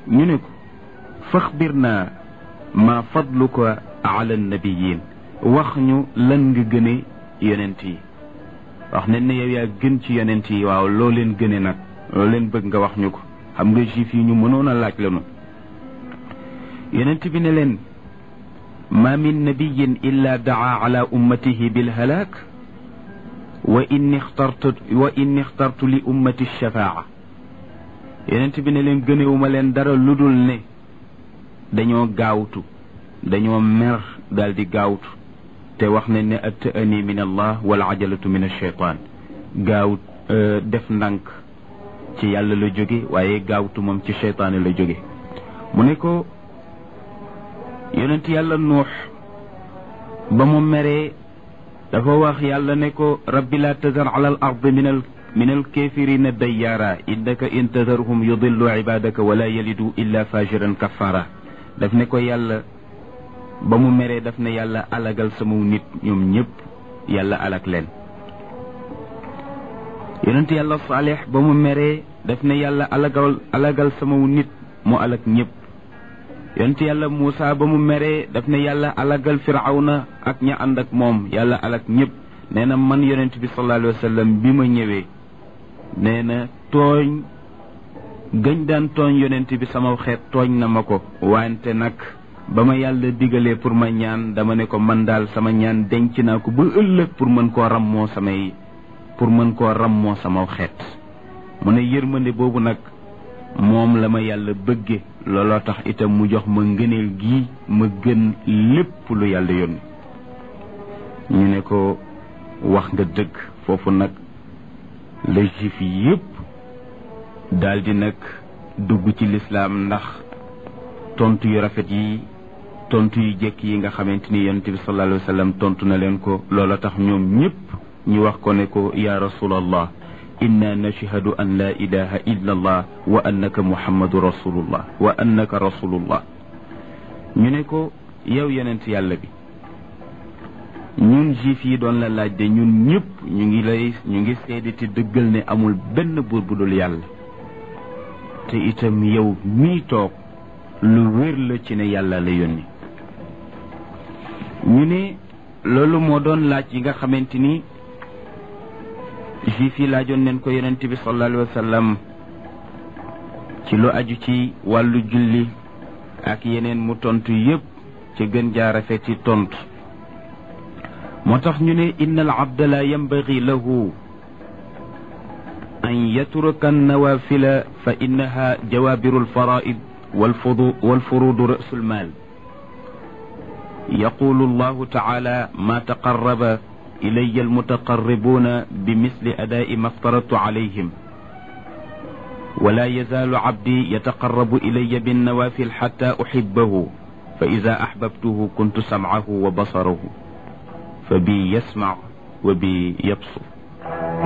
ñu ne ko faxbir naa ma fadluka ala nabiyin wax ñu lan nga gëne yonent yi wax nañ ne yow yaa gën ci yonent yi waaw loo leen gëne nag loo leen bëgg nga wax ñu ko xam nga juif yi ñu mënoon a laaj lanu yonent bi ne leen ma min nabiyin illa daa ala ummatihi bilhalaak wa inni xtartu wa inni xtartu li ummati shafaa yonent bi ne leen gënewuma leen dara lu dul ne dañoo gaawtu dañoo mer daal di gaawtu te wax nañ ne atta'ani min allah wal ajalatu min alcheytaan gaaw def ndànk ci yàlla la jóge waaye gaawtu moom ci cheytaane la jóge mu ne ko yonent yàlla nuux ba mu meree dafa wax yàlla ne ko rabbi laa tazar ala al ard min al min al kafirina dayyaara innaka in tazarhum yudillu ibadaka wala yalidu illa fajiran kafara daf ne ko yàlla ba mu meree daf ne yàlla alagal sama nit ñoom ñëpp yàlla alag leen yonent yàlla saalix ba mu meree daf ne yàlla alagal alagal sama nit mu alag ñëpp yonent yàlla Muusa ba mu meree daf ne yàlla alagal firawna ak ña ànd ak moom yàlla alag ñëpp nee na man yonent bi sallallahu alayhi wa sallam bi ma ñëwee nee na tooñ gañ daan tooñ yonent bi sama xeet tooñ na ma ko wante nag ba ma yàlla digalee pour ma ñaan dama ne ko man daal sama ñaan denc naa ko ba ëllëg pour mën koo rammoo samay pour mën koo rammoo sama xeet mu ne yërmande boobu nag moom la ma yàlla bëgge looloo tax itam mu jox ma ngëneel gi ma gën lépp lu yàlla yónni ñu ne ko wax nga dëgg foofu nag la juif yépp daldi nag dugg ci lislaam ndax tontu yu rafet yi tontu yu jekk yi nga xamante ni yonent bi sallallahu alayhi wa sallam tontu na leen ko loola tax ñoom ñépp ñu wax ko ne ko ya rasulallah inna nashhadu an la ilaha illa allah wa annaka muhammadu rasulullah wa annaka rasulullah ñu ne ko yow yonent yàlla bi ñun juif yi doon la laaj de ñun ñëpp ñu ngi lay ñu ngi seede te dëggal ne amul benn buur bu dul yàlla te itam yow mii toog lu wér la ci ne yàlla la yónni ñu ne loolu moo doon laaj yi nga xamante ni juif yi laajoon neen ko yonent bi sallallahu alayhi wa sallam ci lu aju ci wàllu julli ak yeneen mu tontu yépp ci gën jaa rafet ci tontu moo tax ñu ne inna al abda la yambagi lahu an yatruka annawafila fa innaha jawabiru alfaraid والفروض رأس المال يقول الله تعالى ما تقرب إلي المتقربون بمثل أداء ما افترضت عليهم ولا يزال عبدي يتقرب إلي بالنوافل حتى أحبه فإذا أحببته كنت سمعه وبصره فبي يسمع وبي يبصر